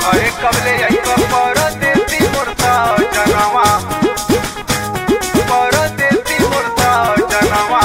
घरे कबले आइब परदेसी मोरता जनवा परदेसी मोरता जनवा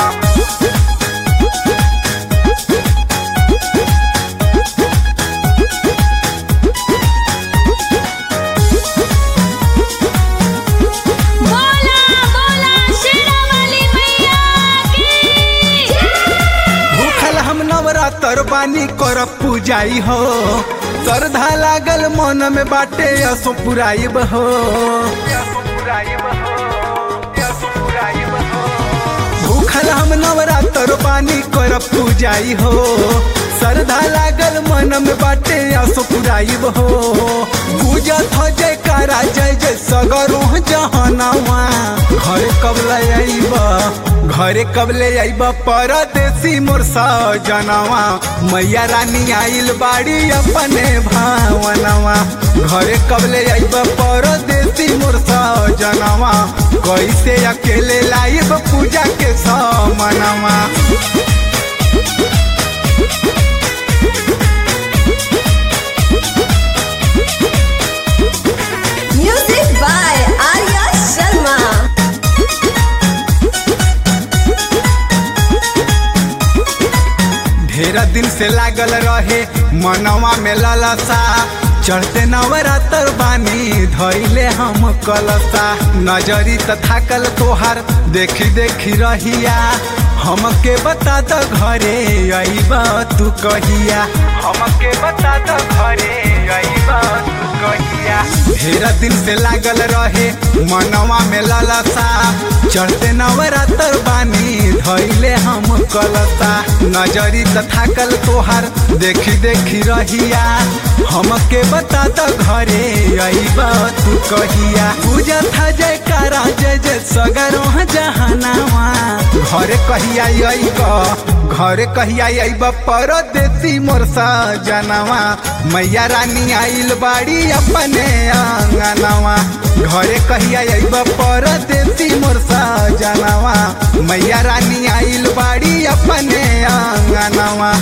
बोला बोला शेरावाली मैया की भूखल हम नवरात्र बानी कर पूजाई हो श्रद्धा लागल मन में बाटे असो पुराइब हो भूखल हम नवरात्र बानी कर पूजाई हो श्रद्धा लागल मन में बाटे असो पुराइब हो पूजत हो जय कारा जय जय सगरो जहनवा घर कब ले आइब घरे कब ले आइब परदेसी मोर सजनवा मैया रानी आइल बाड़ी अपने भावनवा घरे कब ले आइब परदेसी मोर सजनवा कैसे अकेले लाइब पूजा के समनवा Music by Arya Sharma. ढेर दिन से लागल रहे मनवा में ललसा चढ़ते नवरात्र बानी धैले हम कलसा नजरी त थाकल तोहार देखी देखी रहिया हमके बता द घरे अइब तू कहिया हमके बता द घरे अइब तू कहिया ढेर दिन से लागल रहे मनवा में ललसा चढ़ते नवरात्र बानी धैले हम कलसा नजरी त थाकल तोहार देखी देखी रहिया हमके बता द घरे अइब तू कहिया पूजा था जय कारा जय जय सगरो जहनावा घरे कहिया अइब घरे कहिया अइब परदेसी मोर सजनवा मैया रानी आइल बाड़ी अपने आंगनवा घरे कहिया अइब परदेसी मोर सजनवा मैया रानी आइल बाड़ी अपने आंगनवा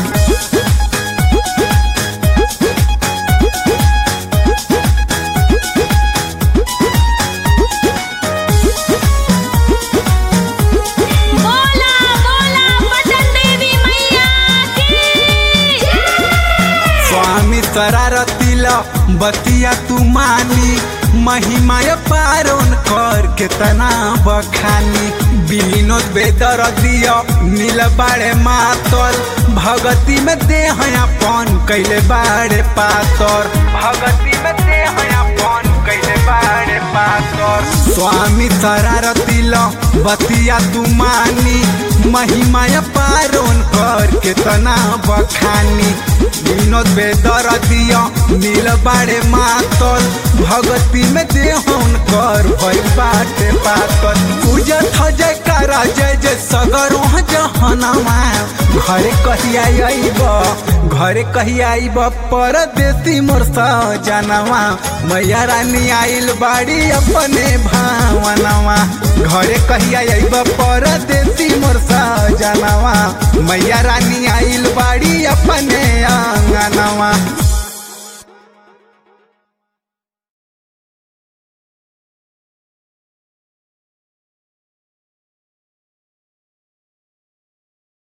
बोला बोला पटन देवी मैया की स्वामी शरारतिल बतिया तू मानी महिमा पारोन कर केतना बखानी विनोद बेदर दिया नील बाड़े मातल भगती में दे अपन कैले बाड़े पातर भगती में दे अपन कैले बाड़े पातर स्वामी शरारतिल बतिया तू मानी महिमा पारोन कर केतना बखानी विनोद बेदर दिया नील बाड़े मातल भगती में देहन कर भई बाटे पातल पूजत ह जय कारा जय जय सगरो जहनवा घरे कहिया आइब घरे कहिया आइब परदेसी मोर सजनवा मैया रानी आइल बाड़ी अपने भावनवा घरे कहिया आइब परदेसी मोर सजनवा मैया रानी आइल बाड़ी अपने आंगनवा